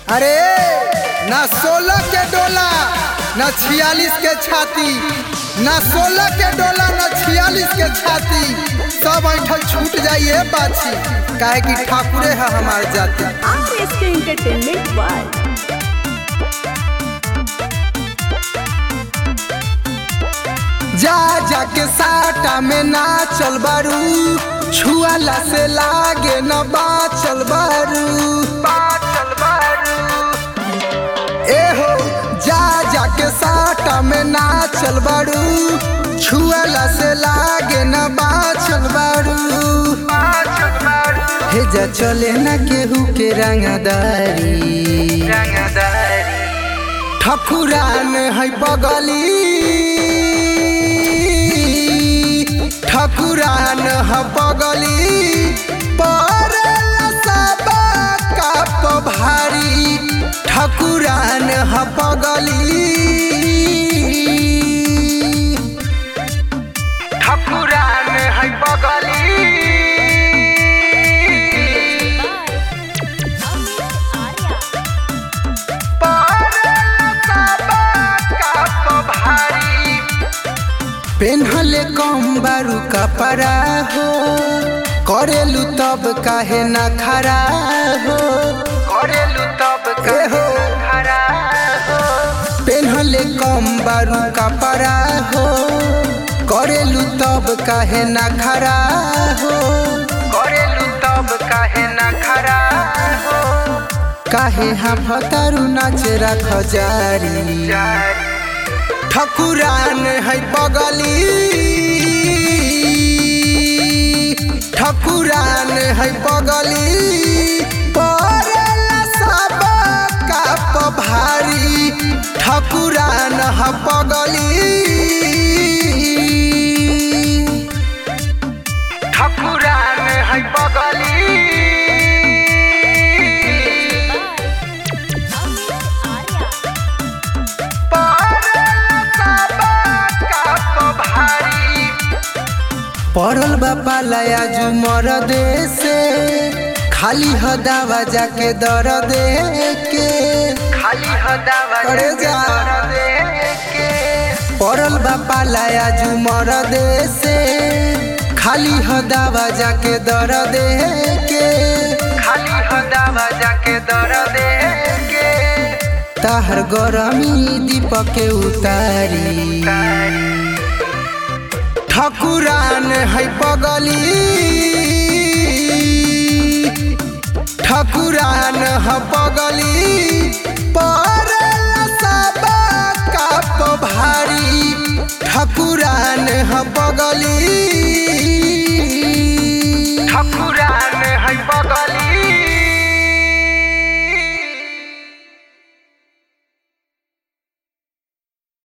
अरे ना सोलह के डोला ना छियालीस के छाती ना सोलह के डोला ना छियालीस के छाती सब ऐठल छूट जाइए बाछी काहे कि ठाकुरे है हमार जाति R S K entertainment world जा जा के साटा में ना चल बारू छुआला से लागे न बाचल बारू बाचल बारू ए हो जा जा के साटा में ना चल बारू छुआला से लागे न बाचल बारू बाचल बारू हे जा चले ना केहू के रंगदारी रंगदारी ठकुरान है बगली ठकुरान है बगली पर कप भारी ठकुरान है बगली ठकुरान है बगली पेन्हले कम बारू कपड़ा हो करेलू तब काहे ना खरा हो करेलू तब काहे ना खरा हो पेन्हले कम बारू कपड़ा हो करेलू तब काहे ना खरा हो करेलू तब काहे ना खरा हो काहे हाफतारू नाच राख जारी ठकुरान है बगली ठकुरान है बगली परेला सब काप भारी ठकुरान है बगली ठकुरान है बगली पड़ल बापा लया जुमर दे से खाली ह दावा जाके दर दे के खाली ह दावा करे जा के पड़ल बापा लया जुमर दे से खाली ह दावा जाके दर दे के खाली ह दावा जाके दर दे के ताहर गरमी दीपक के उतारी ठकुरान है बगली ठकुरान है बगली पर